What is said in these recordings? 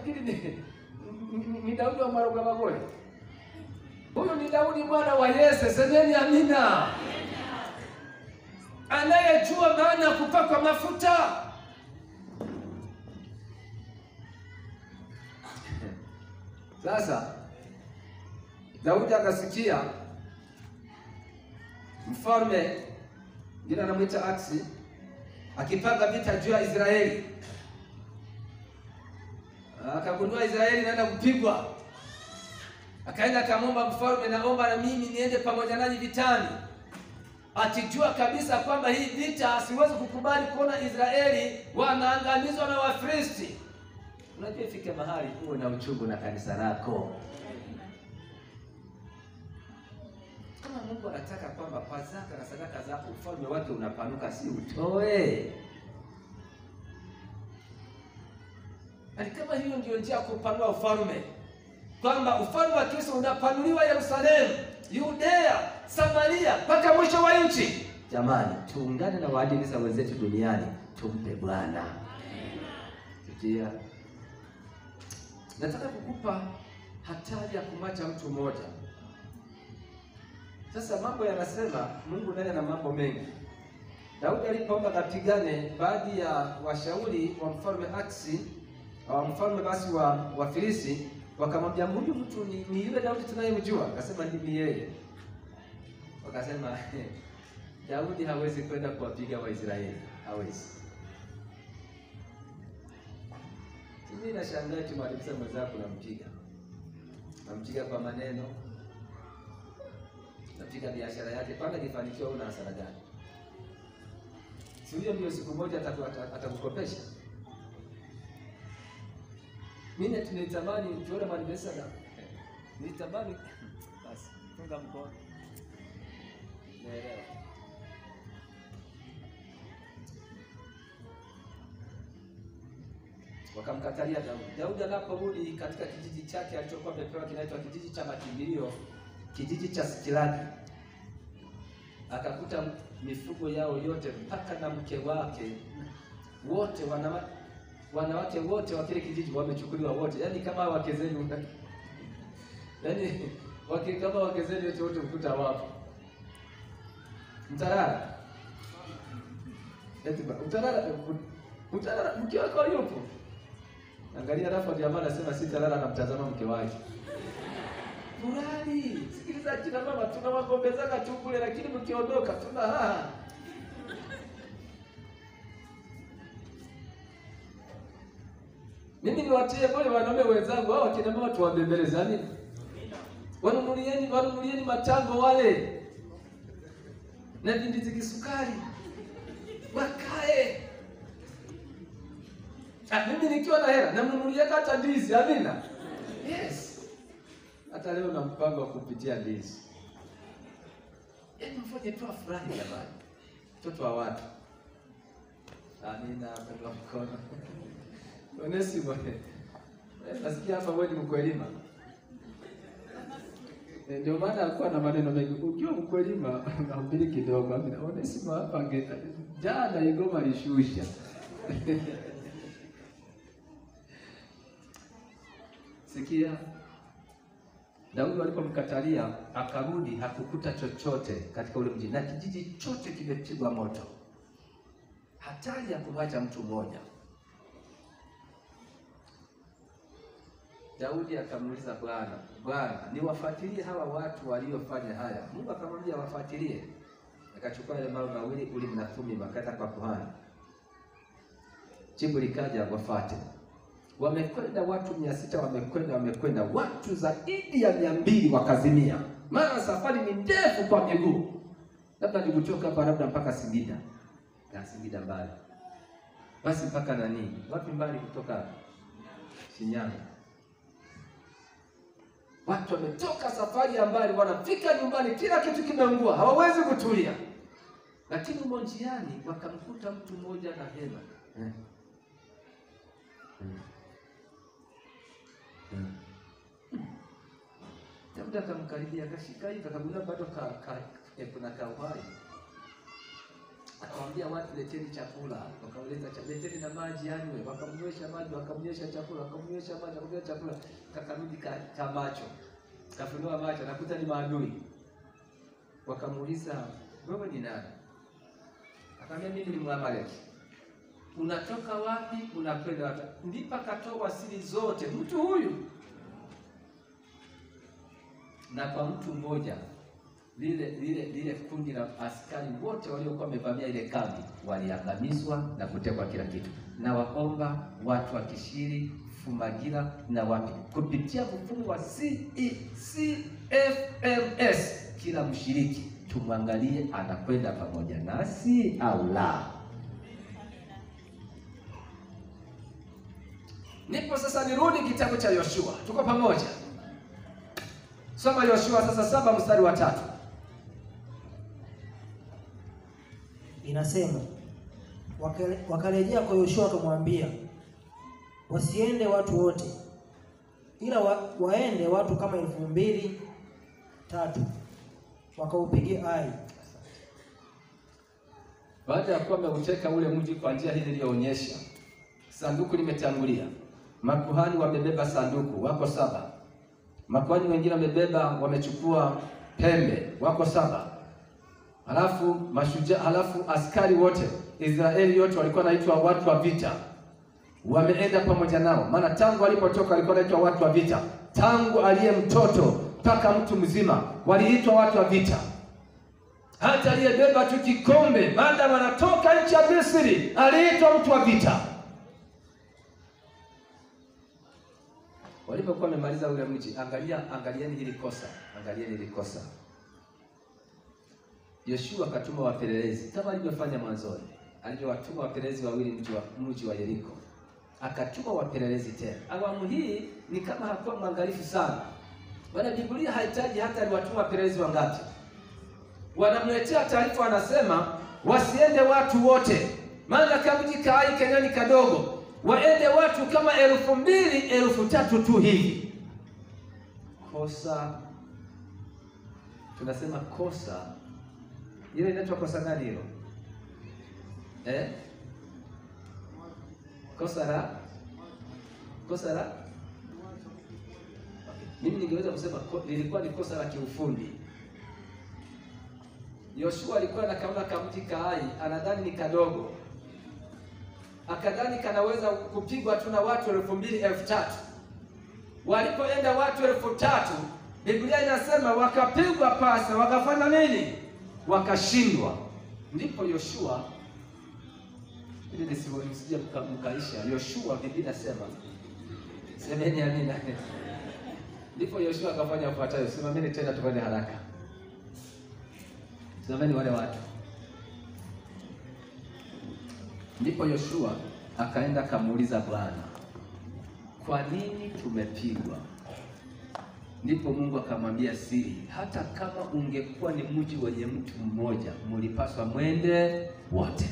nafikiri ni, ni, ni Daudi wa Maroga Magole. Huyu ni Daudi mwana wa Yese. Semeni amina. Anayejua maana ya kupakwa mafuta. Sasa Daudi akasikia mfalme jina anamwita Aksi akipanga vita juu ya Israeli, akagundua Israeli inaenda kupigwa, akaenda akamwomba mfalme, naomba na mimi niende pamoja nanyi vitani, akijua kabisa kwamba hii vita siwezi kukubali kuona Israeli wanaangamizwa na Wafilisti. Unajua, ifike mahali uwe na uchungu na kanisa lako. Kama Mungu anataka kwamba kwa zaka na sadaka zako ufalme wake unapanuka, si utoe. Ani kama hiyo ndio njia ya kupanua ufalme, kwamba ufalme wa Kristo unapanuliwa Yerusalemu, Yudea, Samaria mpaka mwisho wa nchi. Jamani, tuungane na waadilisa wenzetu duniani, tumpe Bwana. Sikia, nataka kukupa hatari ya kumwacha mtu mmoja. Sasa mambo yanasema Mungu naye ana mambo mengi. Daudi alipoomba kapigane, baadhi ya washauri wa mfalme Aksi wa mfalme basi wa wa Filisti wakamwambia, huyu mtu ni, ni yule Daudi tunayemjua. Akasema ni yeye. Wakasema Daudi hawezi kwenda kuwapiga Waisraeli, hawezi. Mimi nashangaa tumaliza mwenzako nampiga, nampiga kwa maneno katika biashara yake, panga kifanikiwa, una hasara gani? Si huyo ndio siku moja atakukopesha? Mimi tunatamani tuone manifesta, nitamani basi, funga mkono, naelewa. Wakamkatalia Daudi. Daudi anaporudi katika kijiji chake alichokuwa amepewa kinaitwa kijiji cha makimbilio kijiji cha Sikilagi akakuta mifugo yao yote mpaka na mke wake wote, wanawake wanawake wote wa kile kijiji wamechukuliwa wote, yaani kama wake zenu yaani wake kama wake zenu wote wote ukuta wapo Mtarara, eti Mtarara, Mtarara mke wako yupo, angalia, alafu jamaa anasema si Tarara, anamtazama mke wake Furali, sikiliza kina mama, tunawagombezana tu kule, lakini mkiondoka tuna haha. Mimi niwatie moyo wanaume wenzangu, hao kina mama tuwabembeleze, amina. Wanunulieni, wanunulieni matango wale na vindizi kisukari, wakae. Ah, mimi nikiwa na hela namnunulia hata ndizi, amina. Yes. Hata leo na mpango wa kupitia ndizi. Yaani mfanye tu afurahi jamani. Mtoto wa watu. Amina, kwa mkono. Onesimo. Nasikia hapa wewe ni mkwelima. Ndio maana alikuwa na maneno mengi. Ukiwa mkwelima unahubiri kidogo. Amina. Onesimo hapa ange jana Igoma alishusha. Sikia, Daudi alipomkatalia akarudi, hakukuta chochote katika ule mji na kijiji chote kimepigwa moto. Hatari ya kumwacha mtu mmoja. Daudi akamuuliza Bwana, Bwana, niwafuatilie hawa watu waliofanya haya? Mungu akamwambia wafuatilie. Akachukua yale mawe mawili, Urim na Thummim, akaenda kwa kuhani. Jibu likaja, wafuate wamekwenda watu mia sita wamekwenda wamekwenda, watu zaidi ya mia mbili wakazimia, maana safari ni ndefu kwa miguu, labda ni kutoka hapa labda mpaka Singida na Singida mbali, basi mpaka nani, wapi mbali kutoka Shinyanga. Watu wametoka safari ya mbali, wanafika nyumbani, kila kitu kimeungua, hawawezi kutulia, lakini umo njiani wakamkuta mtu mmoja na hema eh. Hmm. Daudi akamkaribia akashika hivi akagundua bado ka, ka, eh, kuna kauhai Akamwambia watu leteni chakula, wakamleta cha leteni na maji anywe, wakamnywesha maji, wakamnywesha chakula, wakamnywesha maji, wakamnywesha chakula, kakarudi ka, ka macho, kafunua macho, nakuta ni maadui. Wakamuuliza, wewe ni nani? Akamwambia mimi ni Mwamaleki. Unatoka wapi? Unakwenda wapi? Ndipo akatoa siri zote mtu huyu, na kwa mtu mmoja lile lile lile kundi la askari wote waliokuwa wamevamia ile kambi waliangamizwa na kutekwa kila kitu, na waomba watu wa Kishiri, Fumagira na wapi, kupitia mfumo wa CFMS, kila mshiriki tumwangalie anakwenda pamoja nasi au la. Nipo sasa, nirudi kitabu cha Yoshua, tuko pamoja. Soma Yoshua sasa saba mstari wa tatu. Inasema wakale- wakarejea kwa Yoshua wakamwambia, wasiende watu wote, ila wa, waende watu kama elfu mbili tatu wakaupige Ai. Baada ya kuwa ameuteka ule mji kwa njia hii niliyoonyesha, sanduku limetangulia, makuhani wamebeba sanduku, wako saba. Makuhani wengine wamebeba, wamechukua pembe, wako saba. Halafu mashujaa, halafu askari wote Israeli yote walikuwa naitwa watu wa vita, wameenda pamoja nao, maana tangu walipotoka walikuwa naitwa watu wa vita, tangu aliye mtoto mpaka mtu mzima waliitwa watu wa vita hata aliyebeba tu kikombe baada wanatoka nchi ya Misri aliitwa mtu wa vita. Walipokuwa wamemaliza ule mji, angalia, angalieni hili kosa, angalieni hili kosa. Yoshua akatuma wapelelezi kama alivyofanya mwanzoni, alivyowatuma wapelelezi wawili mji wa mji wa Yeriko, akatuma wapelelezi tena. Awamu hii ni kama hakuwa mwangalifu sana, maana Biblia haitaji hata aliwatuma wapelelezi wangapi wanamletea taarifa, wanasema wasiende watu wote, maana kamji kaai kenyani kadogo, waende watu kama elfu mbili elfu tatu tu hivi. Kosa tunasema kosa hilo inaitwa kosa gani hilo eh? kosa la kosa la mimi ningeweza kusema ko, lilikuwa ni kosa la kiufundi. Yoshua alikuwa anakaona kamti kaai, anadhani ni kadogo, akadhani kanaweza kupigwa tu na watu elfu mbili elfu tatu Walipoenda watu elfu tatu Biblia inasema wakapigwa pasa, wakafanya nini? Wakashindwa. Ndipo Yoshua, ili nisije mka, mkaisha. Yoshua, Biblia inasema semeni amina. Ndipo Yoshua akafanya ufuatayo, simameni tena, tufanye haraka Simameni wale watu. Ndipo Yoshua akaenda akamuuliza Bwana, kwa nini tumepigwa? Ndipo Mungu akamwambia siri, hata kama ungekuwa ni mji wenye mtu mmoja, mulipaswa mwende wote.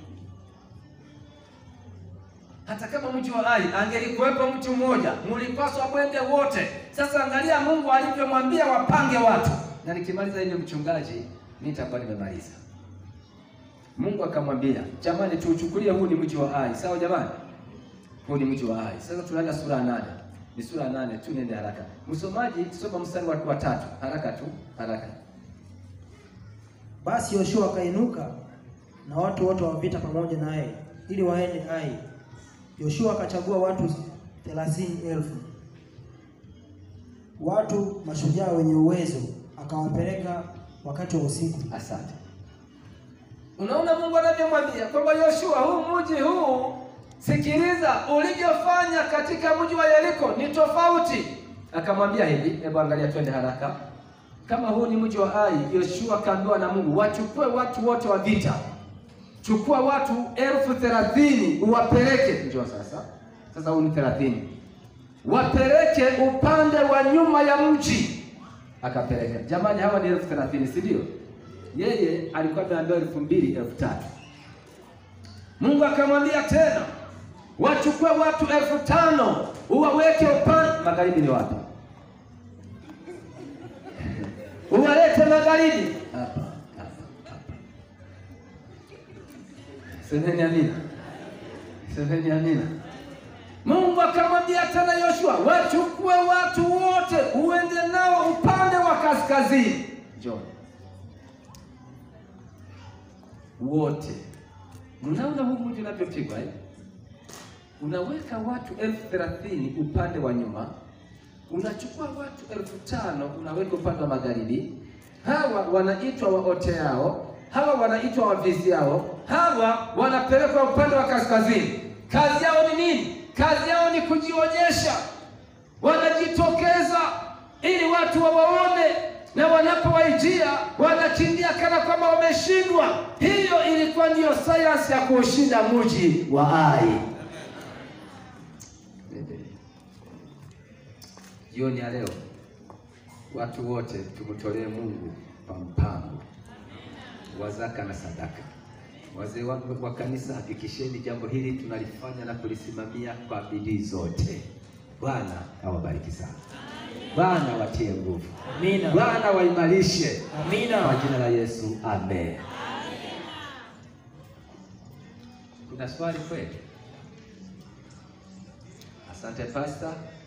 Hata kama mji wa Ai angelikuwepo mtu mmoja, mulipaswa mwende wote. Sasa angalia Mungu alivyomwambia wapange watu, na nikimaliza ile mchungaji mimi nitakuwa nimemaliza. Mungu akamwambia, jamani, tuuchukulie huu ni mji wa Ai, sawa jamani? Huu ni mji wa Ai. Sasa tunaenda sura ya nane, ni sura ya nane tu, nende haraka. Msomaji, soma mstari wa wa tatu, haraka tu, haraka. Basi Yoshua akainuka na watu wote wa vita pamoja naye ili waende Ai. Yoshua akachagua watu thelathini elfu watu mashujaa wenye uwezo, akawapeleka wakati wa usiku. Asante. Unaona Mungu anavyomwambia kwamba Yoshua, huu mji huu, sikiliza, ulivyofanya katika mji wa Yeriko ni tofauti. Akamwambia hivi, hebu angalia, twende haraka. Kama huu ni mji wa Ai, Yoshua kaambiwa na Mungu wachukue watu wote wa vita, chukua watu elfu thelathini uwapeleke. Njoo sasa, sasa huu ni thelathini, wapeleke upande wa nyuma ya mji. Akapeleka. Jamani, hawa ni elfu thelathini, si ndio? Yeye alikuwa ameambiwa elfu mbili elfu tatu. Mungu akamwambia tena, wachukue watu elfu tano uwaweke upande magharibi. Ni wapi? uwalete magharibi hapa hapa hapa. Semeni amina, semeni amina. Mungu akamwambia tena Yoshua, wachukue watu wote uende nao upande wa kaskazini. Njoo wote. Mnaona huu mji unavyopigwa eh? Unaweka watu elfu thelathini upande wa nyuma, unachukua watu elfu tano unaweka upande wa magharibi. Hawa wanaitwa waoteao, hawa wanaitwa waviziao, hawa wanapelekwa upande wa kaskazini. Kazi yao ni nini? Kazi yao ni kujionyesha, wanajitokeza ili watu wawaone, na wanapowaijia wanakimbia kana kwamba wameshindwa. Hiyo ilikuwa ndiyo sayansi ya kuushinda mji wa Ai. Jioni ya leo watu wote tumtolee Mungu kwa mpango wa zaka na sadaka. Wazee wangu wa kanisa, hakikisheni jambo hili tunalifanya na kulisimamia kwa bidii zote. Bwana awabariki sana. Bwana watie nguvu. Amina. Bwana waimarishe. Kwa Amina. jina la Yesu, amen. Kuna swali kweli? Asante Pastor.